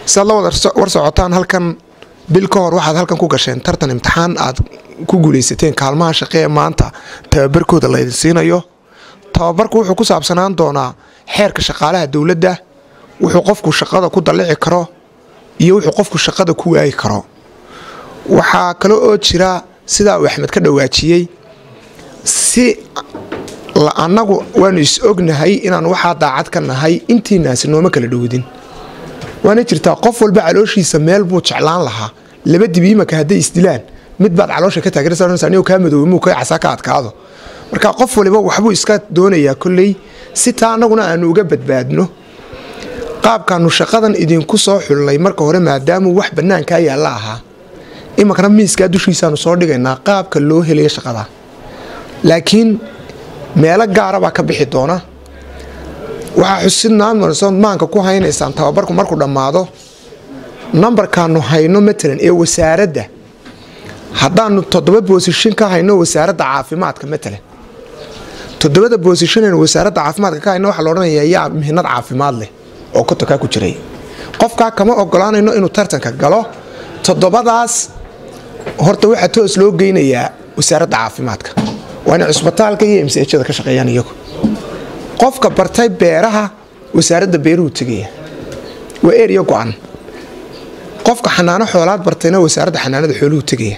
siaad la wada war socotaan halkan bil ka hor waxaad halkan ku gasheen tartan imtixaan aad ku guulaysateen kaalmaha shaqe ee maanta tababarkooda laydin siinayo tababarku wuxuu ku saabsanaan doonaa xeerka shaqaalaha dowladda wuxuu qofku shaqada ku dallici karo iyo wuxuu qofku shaqada ku waayi karo waxaa kale oo jira sidaa uu axmed ka dhawaajiyey si annagu waanu is ognahay inaan waxaa daacad ka nahay intiinaasi nooma kala dhowdin waana jirtaa qof walba calooshiisa meel buu jeclaan lahaa laba dibi imaka hadday isdilaan mid baad caloosha ka taageersanaysa kaa madoobe muu ka casa ka adkaado marka qof waliba waxbuu iska doonayaa kolley si taa annaguna aanu uga badbaadno qaabkaanu shaqadan idinku soo xullay marka hore maadaamuu wax bannaankaa yaalla ahaa imakana miiskaa dushiisaanu soo dhigaynaa qaabka loo helaya shaqada laakiin meelo gaara baa ka bixi doona waxaa xusidnaan marsood maanka ku haynaysaan tababarku markuu dhammaado nambarkaanu hayno matalan ee wasaaradda haddaanu toddoba boosishin ka hayno wasaaradda caafimaadka matalan toddobada boosishinaynu wasaaradda caafimaadka ka hayno waxaa la odhanayaa yaa mihnad caafimaad leh oo kotokaa ku jiray qofkaa kama ogolaanayno inuu tartanka galo toddobadaas horta waxaa toos loo geynayaa wasaaradda caafimaadka waa inay cusbitaalka iyo msjada ka shaqeeyaan iyagu qofka bartay beeraha wasaaradda beeruhu tegaya waa eriya go-an qofka xanaano xoolaad bartayna wasaaradda xanaanada xooluhu tegaya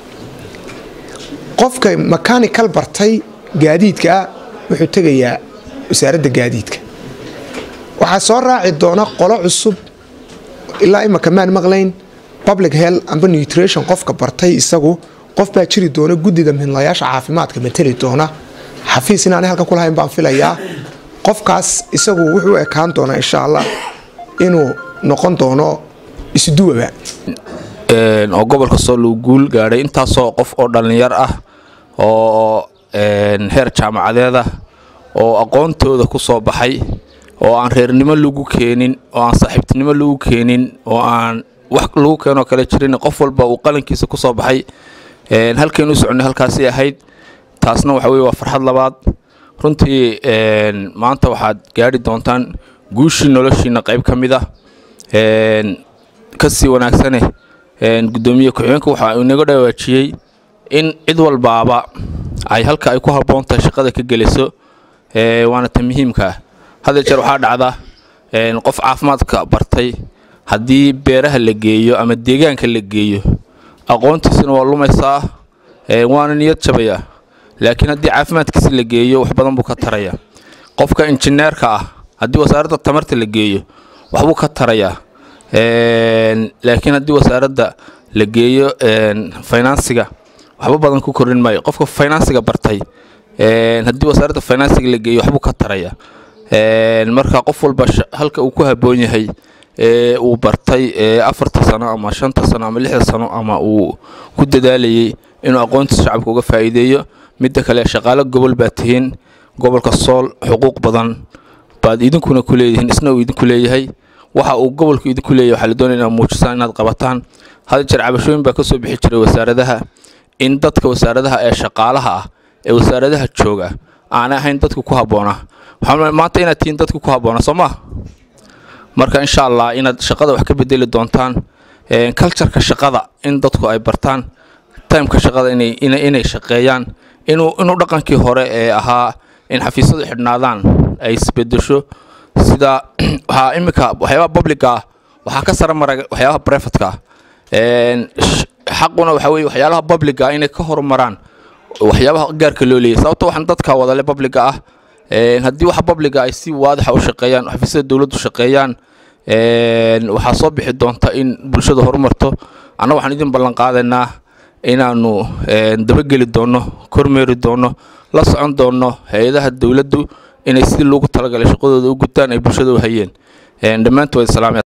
qofka mechanical bartay gaadiidkaa wuxuu tegayaa wasaaradda gaadiidka waxaa soo raaci doona qolo cusub ilaa imaka maan maqlayn public health amba nutrition qofka bartay isagu qof baa jiri doona guddida midlayaasha caafimaadka mateli doona xafiis inaanay halkan ku lahayn baan filayaa qofkaas isagu wuxuu ekaan doonaa insha allah inuu noqon doono isduwaba oo gobolka soo lagu guul gaadhay intaasoo qof oo dhallinyar ah oo heer jaamacadeed ah oo aqoontooda ku soo baxay oo aan reernimo lagu keenin oo aan saaxiibtinimo lagu keenin oo aan wax lagu keenoo kale jirin qof walba uu qalankiisa ku soo baxay halkaynu u soconnay halkaasay ahayd taasna waxa weye waa farxad labaad runtii maanta waxaad gaadhi doontaan guushii noloshiina qayb ka mid ah kasii wanaagsane gudoomiye ku-xigeenka waxa inaga dhawaajiyey in cid walbaaba ay halka ay ku habboon tahay shaqada ka geliso waana ta muhiimka ah hadda jeer waxaa dhacda qof caafimaadka bartay haddii beeraha la geeyo ama deegaanka la geeyo aqoontiisuna waa lumaysaa waana niyad jabaya laakiin haddii caafimaadkiisa la geeyo wax badan buu ka taraya qofka injineerka ah haddii wasaaradda tamarta la geeyo waxbuu ka tarayaa laakiin haddii wasaaradda la geeyo finansiga waxba badan ku korin maayo qofka finansiga bartay haddii wasaaradda finansiga la geeyo waxbuu ka taraya marka qof walba halka uu ku habboon yahay ee uu bartay afarta sano ama shanta sano ama lixda sano ama uu ku dadaalayay inuu aqoontiisa shacabka uga faa'iideeyo midda kale shaqaalo gobol baad tihiin gobolka sool xuquuq badan baad idinkuna ku leedihiin isna uu idinku leeyahay waxa uu gobolku idinku leeyahay waxaa la doonaya inaad muujisaan inaad qabataan had jeer cabashooyin baa ka soo bixi jiray wasaaradaha in dadka wasaaradaha ee shaqaalaha ah ee wasaaradaha jooga aanay ahayn dadka ku habboona waxaa maanta inaad tihiin dadka ku habboona soo maa marka insha allah inaad shaqada wax ka bedeli doontaan cultureka shaqada in dadku ay bartaan timeka shaqada inay shaqeeyaan inuu dhaqankii hore ee ahaa in xafiisyadu xidhnaadaan ay isbedesho sida waxaa iminka waxyaabaha publica ah waxaa ka sara mara waxyaabaha brefatka ah xaquna waxa weye waxyaalaha publica inay ka horumaraan waxyaabaha gaarka loo leeyahy sababto waxaan dadka wadale publica ah haddii waxa publica ay si waadixa u shaqeeyaan xafiisyada dowladdu shaqeeyaan waxaa soo bixi doonta in bulshada horumarto annaga waxaan idin ballan qaadaynaa inaanu dabageli doonno kormeeri doonno la socon doonno hay-adaha dowladdu inay sidii loogu talagalay shaqadooda u gutaan ay bulshada u hayeen dhammaantood salaam